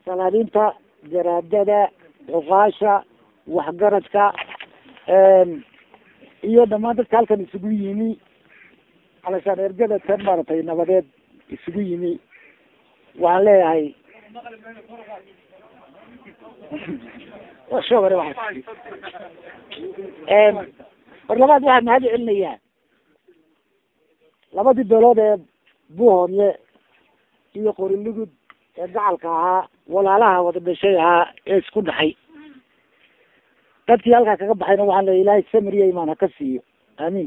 salaadiinta garaadada cuqaasha waxgaradka iyo dhamaan dadka halkan isugu yimi alashaan ergada tan maaragtay nabadeed isugu yimi waxaan leeyahay shobare waa war labaad waxaan mahad celinayaa labadii beelood ee buuhoodle iyo qorilugud ee gacalka ahaa walaalaha wada dhashay ahaa ee isku dhaxay dadkii halkaa kaga baxayna waxaan leeya ilaahay samiriya imaan haka siiyo aamin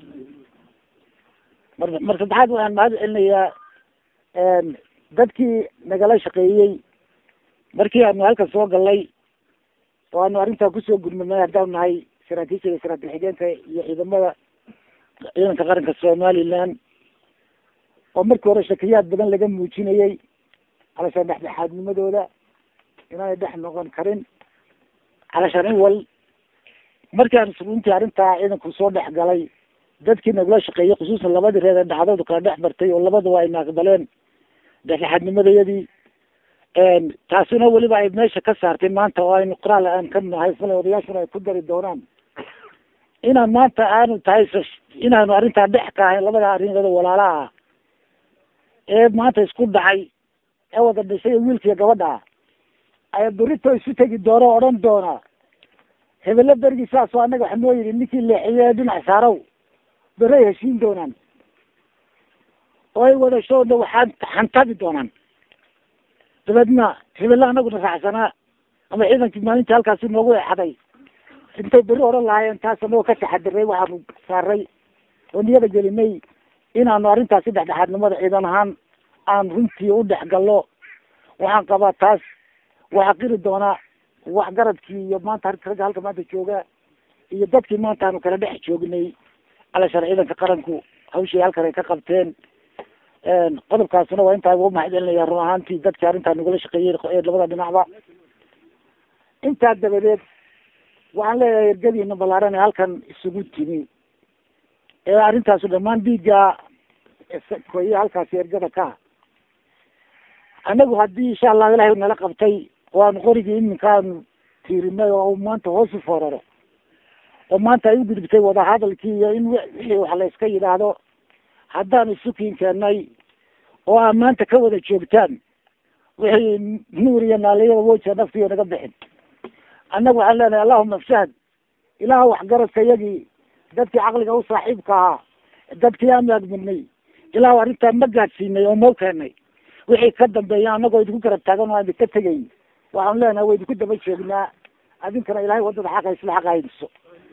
mar mar saddexaad waxaan mahad celinayaa dadkii nagala shaqeeyey markii aanu halkan soo galnay oo aanu arrintaa kusoo gudmanay haddaan nahay saraakiisha iyo saraakiil xigeenka iyo ciidamada ciidanka qaranka somaliland oo markii hore shakiyaad badan laga muujinayay alashaan dhexdhexaadnimadooda inaanay dhex noqon karin alashaan in wal markii aan runtii arrintaa ciidanku soo dhex galay dadkii nagula shaqeeyey khusuusan labadii reer ee dhacdoodu kala dhex martay oo labadaba ayna aqbaleen dhexdhexaadnimadayadii taasina weliba ay meesha ka saartay maanta oo aynu qoraal aan ka nahay fale odayaashuna ay ku dari doonaan inaan maanta aanu tahay inaanu arrintaa dhex ka ahayn labada arrimood walaalaha ah ee maanta isku dhacay ee wada dhashay wiilkiiyo gabadha aya berito isu tegi doona o odhan doona hebelo bergi saasoo annaga waxa noo yidhi ninkii leexiye dhinac saarow beray heshiin doonaan oo ay wada shoodha waxaan xantabi doonaan dabeedna hebella anaguna raacsanaa ama ciidankii maalintii halkaasi noogu exaday intay beri odhan lahaayeen taas anagoo ka taxadiray waxaanu saaray oo niyada gelinay inaanu arrintaasi dhexdhexaadnimada ciidan ahaan aan runtii u dhex gallo waxaan qabaa taas waxaa qiri doonaa waxgaradkii iyo maanta ragga halka maanta jooga iyo dadkii maanta aanu kala dhex joognay alashaan ciidanka qaranku hawshii halkan ay ka qabteen qodobkaasina waa intaa ugu mahad celinaya run ahaantii dadkii arrintaa nagula shaqeeyey labada dhinacba intaa dabadeed waxaan leeyahay ergadiina ballaaran ee halkan isugu timi ee arrintaasu dhamaan dhiigga koye halkaasi ergada ka anagu haddii insha allahu ilahay nala qabtay oo aanu qorigii iminka aanu tiirinay oo maanta hoos u fooraro oo maanta ay u gudubtay wadahadalkii iyo in wixii wax la iska yidhaahdo haddaan isukiin keennay oo aa maanta ka wada joogtaan wixii nuur iyo naaliyada woja naftiyo naga bixin annagu waxaan leenahay allahuma fshahad ilaah waxgaradka iyagii dadkii caqliga u saaxiibka ahaa dadkii aan maagminay ilaah arrintaa ma gaadsiinay oo mau keenay wixii ka dambeeya anagoo idinku garab taagan oo aan idinka tegayn waxaan leenahay wa idinku daba joognaa adinkana ilahay wadada xaqa isla xaqa haydiso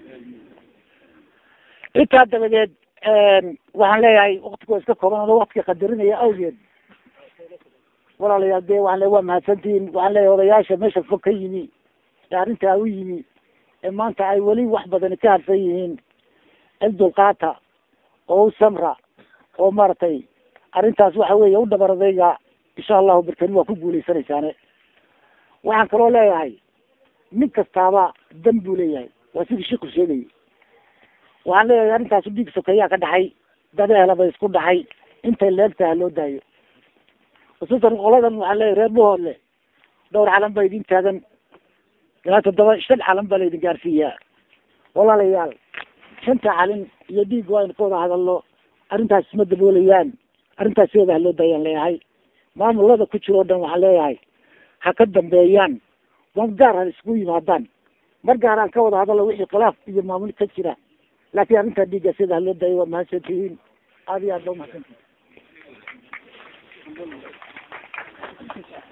intaa dabadeed waxaan leeyahay waktigo iska kooban ano waktiga qadarinaya awgeed walaalayaal dee waxaan le waa mahadsantihiin waxaan leeyahay odayaasha meesha fog ka yimi ee arrintaa u yimi ee maanta ay weli wax badani ka harsan yihiin il dulqaata oo u samra oo maaragtay arrintaas waxa weeye u dhabar adayga insha allahu barkani waa ku guuleysanaysaane waxaan kaloo leeyahay nin kastaaba dan buu leeyahay waa sidii shiku sheegayay waxaan leeyahay arrintaasu dhiig sokeeyaa ka dhaxay dadeelaba isku dhaxay intay leegtaha loo daayo khusuusan qoladan waxaan leeyahay reer buhoodle dhowr calan baa idin taagan ilaa toddoba shan calan baa laydin gaarsiiyaa walaalayaal shanta calin iyo dhiig waa aynu ka wada hadalno arrintaas isma daboolayaan arrintaas sideeda ha loo daayaan leeyahay maamulada ku jiro o dhan waxaan leeyahay ha ka dambeeyaan mar gaar ha isku yimaadaan mar gaar aan ka wada hadalno wixii khilaaf iyo maamul ka jira laakiin arrintaa dhiigga sida ha loo daayo waa mahadsantihiin aada iyo aad ba umahadsantihin